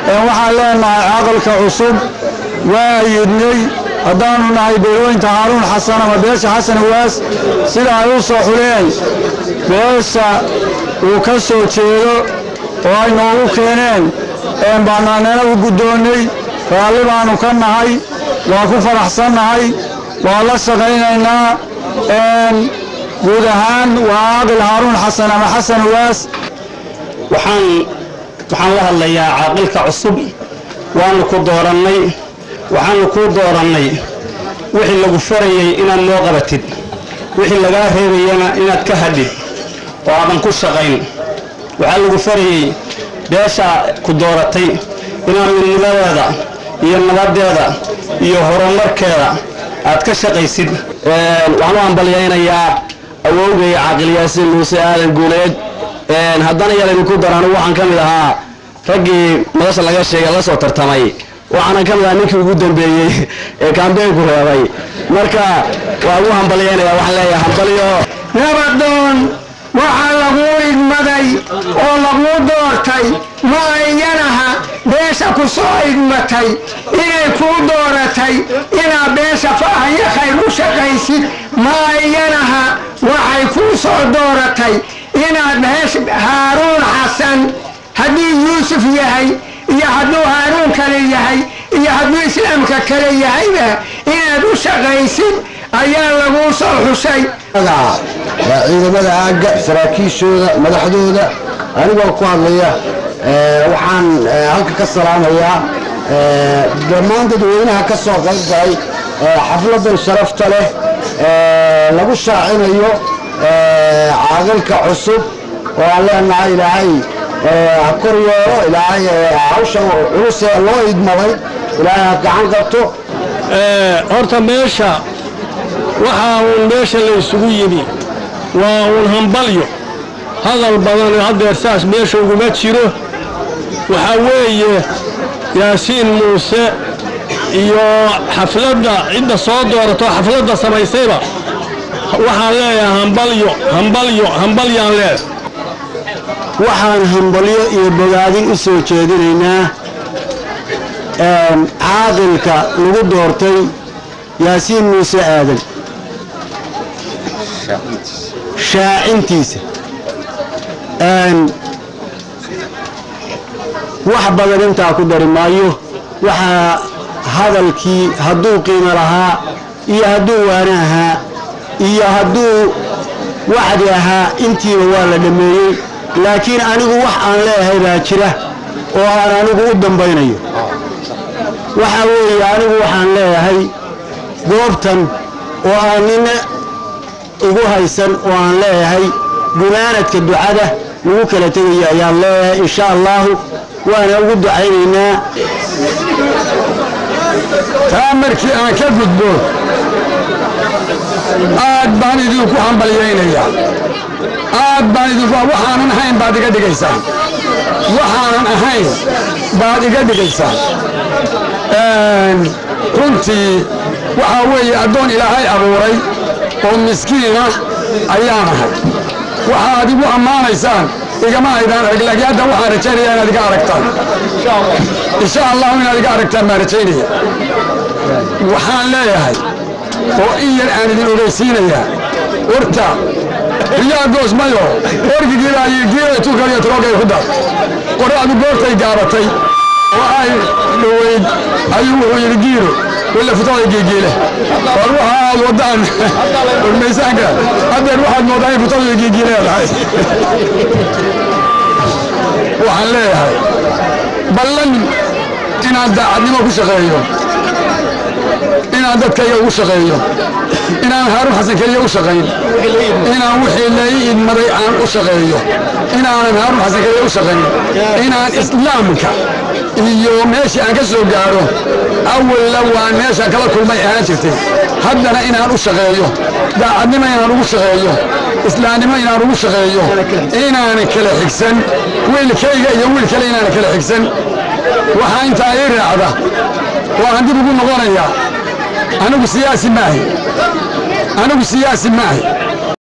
waxaan leenahay caqalka cusub waa yidnay haddaanu nahay beelooyinta haaruun xasan ama beesha xasan waas sida ay u soo xuleen beesha uu ka soo jeedo oo ay noogu keeneen baanaanana u guddoonnay raalli baannu ka nahay waa ku faraxsannahay waa la shaqaynaynaa guud ahaan waa caaqil haaruun xasan ama xasan waas waxaan waxaan la hadlayaa caaqilka cusub waanu ku doorannay waxaanu kuu doorannay wixii lagu farayey inaad noo qabatid wixii lagaa reebayana inaad ka hadhid oo aadan ku shaqayn waxaa lagu farayey beesha ku dooratay inaad midnimadeeda iyo nabadeeda iyo horumarkeeda aad ka shaqaysid waxaan u hambalyaynayaa awowgay caaqil yaasiin muuse aadan guuleed haddana yalaynu ku darano waxaan ka mid ahaa raggii madasha laga sheegay la soo tartamay waxaanan ka mid ahaa ninkii ugu dambeeyey ee kaambeynku reebay marka waa ugu hambalyaynaya waxaan leeyahay hambalyo nabadoon waxaa laguu idmaday oo laguu doortay ma ayyanaha beesha ku soo idmatay inay kuu dooratay inaad beesha faahayo khayr u shaqaysid ma ayyanaha waxay kuu soo dooratay inaad beesha haaruun xasan hadduu yuusuf yahay iyo hadduu haaruun kale yahay iyo hadduu islaamka kale yahayba inaad u shaqaysid ayaa laguu soo xushay ciidamada aagga saraakiishooda madaxdooda anigoo ku hadlaya waxaan halka ka salaamayaa dhammaan dadweynaha ka soo qayb galay xafladan sharafta leh lagu shaacinayo caaqilka cusub oo aan leenahay ilaahay ha kor yeelo ilaahay hawsha culusee loo idmaday ilaahay ha gacan qabto horta meesha waxaa uun meesha la isugu yimi waa uun hambalyo hadal badan haddeer saas meesha uguma jiro waxaa weeye yaasiin muuse iyo xafladda cidda soo doorato xafladda samaysayba waxaan leeyahay hambalyo hambalyo hambalyaan leedahay waxaan hambalyo iyo bogaadin u soo jeedinaynaa caaqilka lagu doortay yaasiin muuse aadan shaacintiisa wax badan intaa ku dari maayo waxaa hadalkii hadduu qiimo lahaa iyo hadduu waana ahaa iyo hadduu wacdi ahaa intiiba waa la dhammeeyey laakiin anigu wax aan leeyahay baa jira oo aan anigu u dambaynayo waxaa weeye anigu waxaan leeyahay goobtan oo aan nina igu haysan oo aan leeyahay gunaanadka ducada lagu kala tegayo ayaan leeyahay insha allahu waana ugu ducaynaynaa taa markii aan ka gudbo aad baan idinku hambalyaynayaa aad baan idinku waxaanan ahayn baad iga dhigaysaan waxaanan ahayn baad iga dhigaysaan runtii waxaa weeye addoon ilaahay abuuray oo miskiina ayaan ahay waxaad igu ammaanaysaan igama aydaan arag laakiin hadda waxaan rajaynayaa inaad iga aragtaan insha allahu inaad iga aragtaan baan rajaynaya waxaan leeyahay oo in yar aan idin ogeysiinayaa horta riyaa goosmayo orgigiibaa giira tukaliyo troogay ku dar qorraxdu goortay gaabatay oo ay dhoweyd ayuu wuxuu yidhi giiro walla futada geegeele war waxa aad wadaan ormaysaanka haddeer waxaad moodaa in futada geegeeleedahay waxaan leeyahay ballan inaan daacadnimo ku shaqeeyo inaan dadkayga ugu shaqeeyo inaan haaruun xasan keliya u shaqayn inaan wixii lai idmaday aan u shaqeeyo inaanan haaruun xasan keliya u shaqayn inaan islaamka iyo meeshii aan ka soo gaadho awalla waan meeshaan kala kulmay ahaan jirtay haddana inaan u shaqeeyo daacadnimo inaan ugu shaqeeyo islaamnimo inaan ugu shaqeeyo inaanan kala xigsan wiilkayga iyo wiil kale inaanan kala xigsan waxaa intaa ii raacda waan dib ugu noqonayaa anigu siyaasi maahi anigu siyaasi maahi